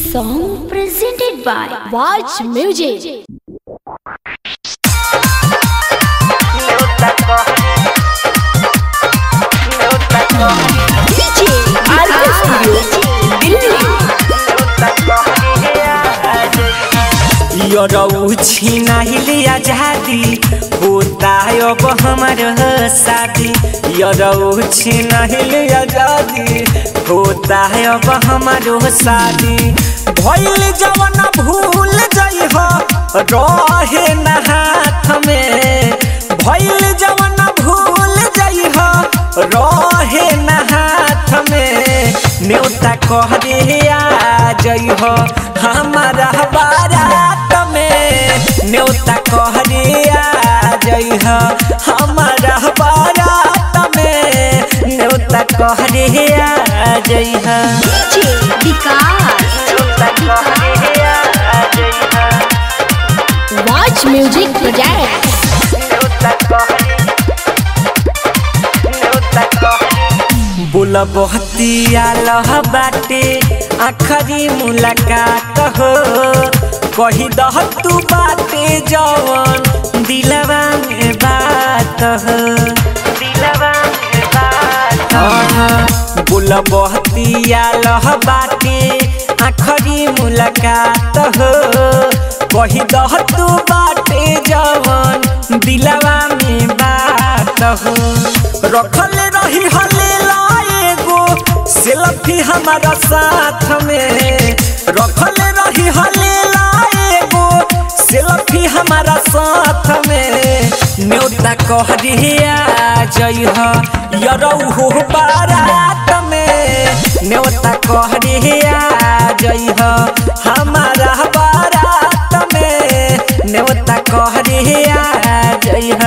song presented by Watch Music. DJ RK Studio, यरौ छिनाहिले आजादी होता अब हमार शादी यरौ छिनाहिले आजादी होता अब हमारो शादी भइल जवन भूल जइह रहे न हाथ में भइल जवन भूल जइह रहे न हाथ में न्योता कह दे आ जइह हमारा बारात में न्योता कह दे आ जइह हमारा बारात में न्योता कह दे आ जइह DJ Vikas. न्योता कह दे आ जइह Watch Music Project. बोल बहतिया लह बाटे आखरी मुलाकात हो कही दह तू बाटे जवन दिलवा में बात हो दिलवा में बात हो बोल बहतिया लह बाटे आखरी मुलाकात हो कही दह तू बाटे जवन दिलवा में बात हो रखल रही हले एगो सेल्फी हमारा साथ में रखल रही हले एगो सेल्फी हमारा साथ में न्योता कह दिया जइह यरौ बारात में न्योता कह दिया जइह हमारा बारात में न्योता कह दिया जइह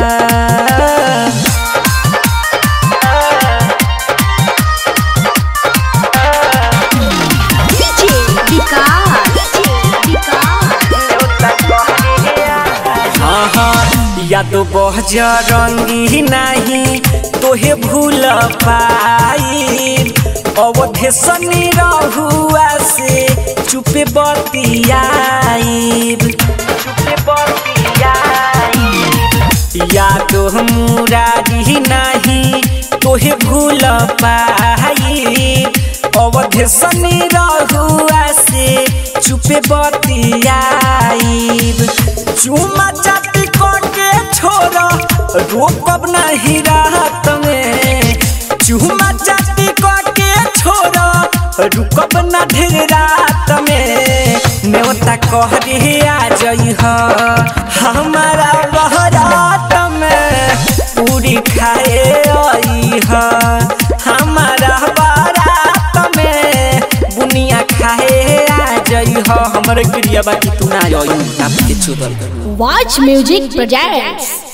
DJ Vikas. यादो बहज रंगी नहीं तोहे भूल पाई अवधे सनी रहुआ से चुपे बतियाई चुपे बतियाई यादो मुरारी नहीं तोहे भूल पाई अवधे सनी रहुआ से चुपे बतियाई चुमा चाटी के छोड़ रोकब नहीं रात में चुमा चाटी के छोड़ रुकब न ढेर रात में न्योता कह दिया जइह हमारा बहरात में पूरी खाए अइह हमारा बारात में बुनिया खाए आ जइह हमर क्रिया बाकी तू ना आई आपके चुदल Watch Music Projects.